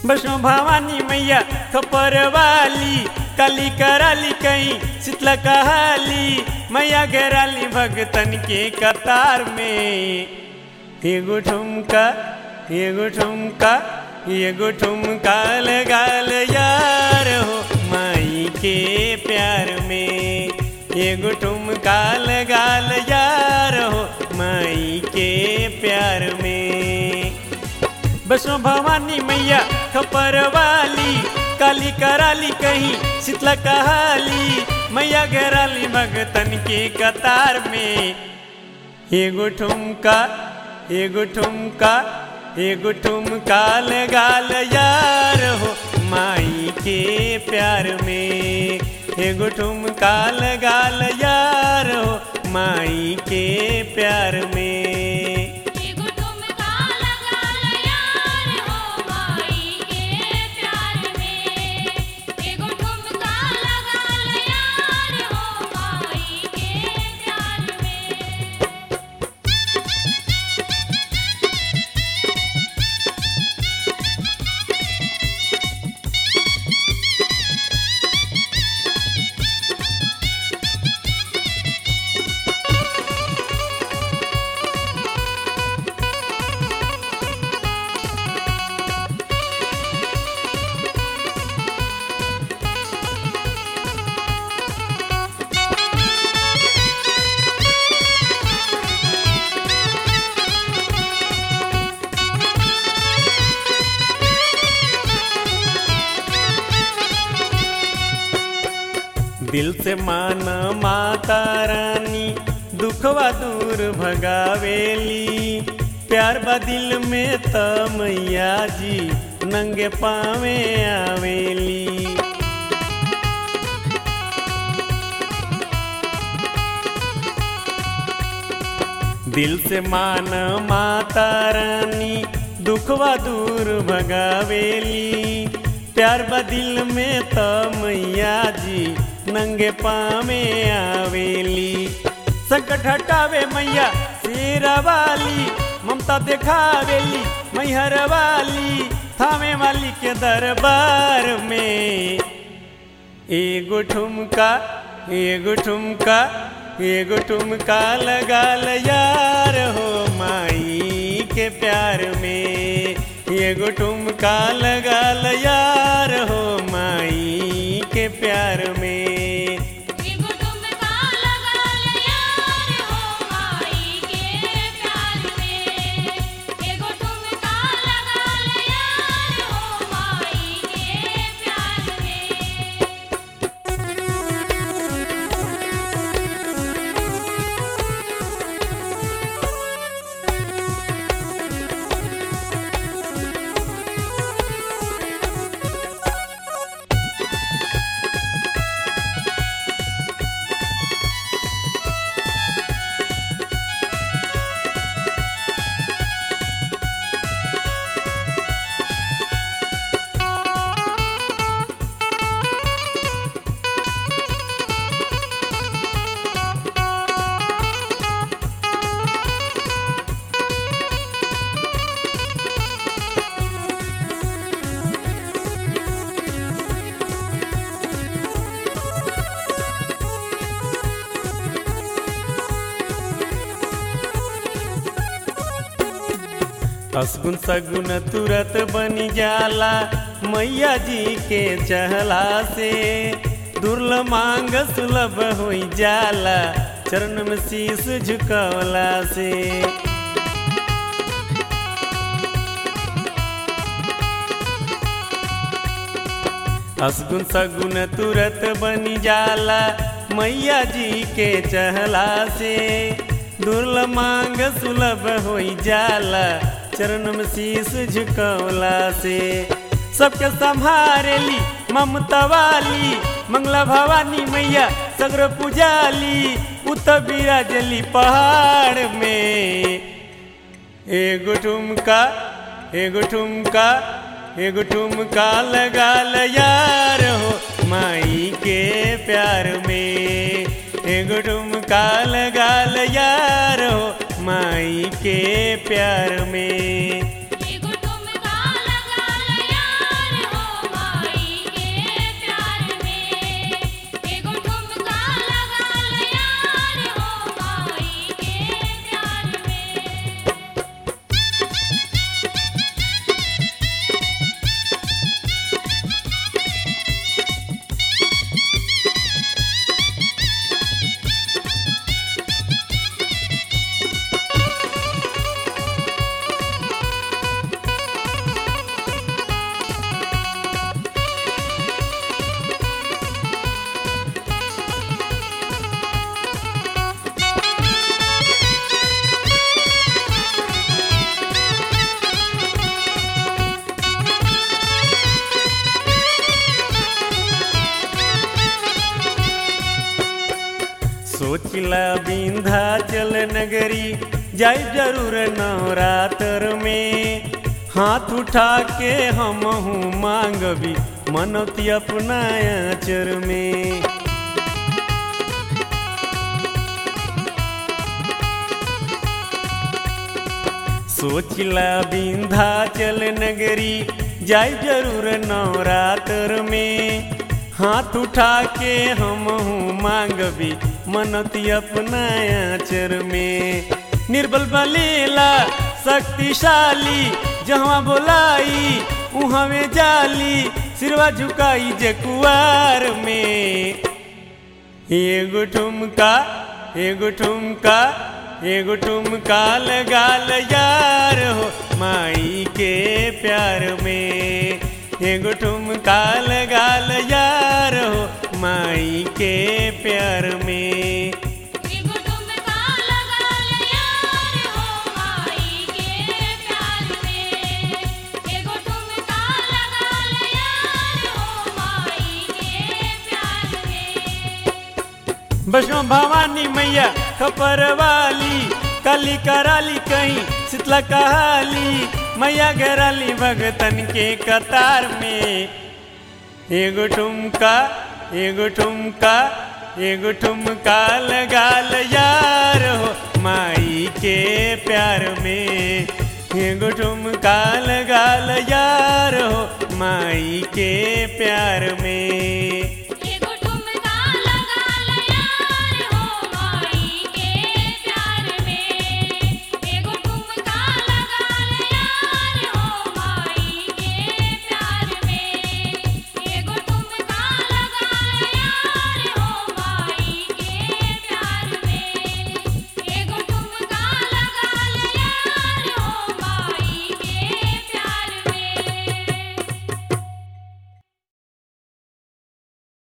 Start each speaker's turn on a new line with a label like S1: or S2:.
S1: वैष्णो भवानी मैया खपर वाली काली कराली कहीं शीतला कहाली मैया घेराली भगतन के कतार में एगो ठुमका एगो ठुमका एगो ठुमका लगाल यार हो माई के प्यार में एगो ठुमका लगाल यार हो माई के प्यार में वैष्णो भवानी मैया खपर वाली काली कराली कहीं शीतला कहाली मैया घेराली भगतन के कतार में एगो ठुमका एगो ठुमका एगो ठुमका लगाल यार हो माई के प्यार में एगो ठुमका लगाल यार हो माई के प्यार में
S2: एगो ठुमका लगाल यार हो माई के प्यार में एगो ठुमका लगाल यार हो माई के प्यार में
S1: दिल से माना माता रानी दुखवा दूर भगावेली प्यार बा दिल में त मैया जी नंगे पावे आवेली दिल से मान माता रानी दुखवा दूर भगावेली प्यार बा दिल में त मैया जी नंगे पावे आवेली संकट हटावे मैया शेरा वाली ममता देखावेली मैहर वाली थामे वाली के दरबार में एगो ठुमका एगो ठुमका एगो ठुमका लगाल यार हो माई के प्यार में एगो ठुमका लगाल यार हो माई के प्यार में
S2: एगो ठुमका लगाल यार हो माई के प्यार में एगो ठुमका लगाल यार हो माई के प्यार में
S1: असगुन सगुन तुरत बन जाला मैया जी के चहला से दुर्ल मांग सुलभ हो जाला चरण में शीश झुकवला से असगुन सगुन तुरत बन जाला मैया जी के चहला से दुर्ल मांग सुलभ हो जाला चरण में शीश झुकवला से सबके संभारेली ममता वाली मंगला भवानी मैया सगर पुजाली उत बिराजली पहाड़ में एगो ठुमका एगो ठुमका एगो ठुमका लगाल यार हो माई के प्यार में एगो ठुमका लगाल यार हो माई के प्यार में
S2: एगो ठुमका लगाल यार
S1: सोचिला विंध्याचल नगरी जाई जरूर नवरात्र में हाथ उठा के हम हूँ मांगबी मनौती अपना आचर में सोचिला विंध्याचल नगरी जाई जरूर नवरात्र में हाथ उठा के हम हूँ मांगबी मनती अपना आचर में निर्बल बलेला शक्तिशाली जहाँ बोलाई उहवे जाली सिरवा झुकाई जे कुआर में एगो ठुमका एगो ठुमका एगो ठुमका लगाल यार हो माई के प्यार में एगो ठुमका लगाल यार हो माई के प्यार में
S2: एगो ठुमका लगाल यार हो माई के प्यार में एगो ठुमका लगाल यार हो माई के प्यार में
S1: वैष्णो भवानी मैया खपर वाली काली कराली कहीं शीतला कहाली मैया घेराली भगतन के कतार में एगो ठुमका एगो ठुमका एगो ठुमका लगाल यार हो माई के प्यार में एगो ठुमका लगाल यार हो माई के प्यार में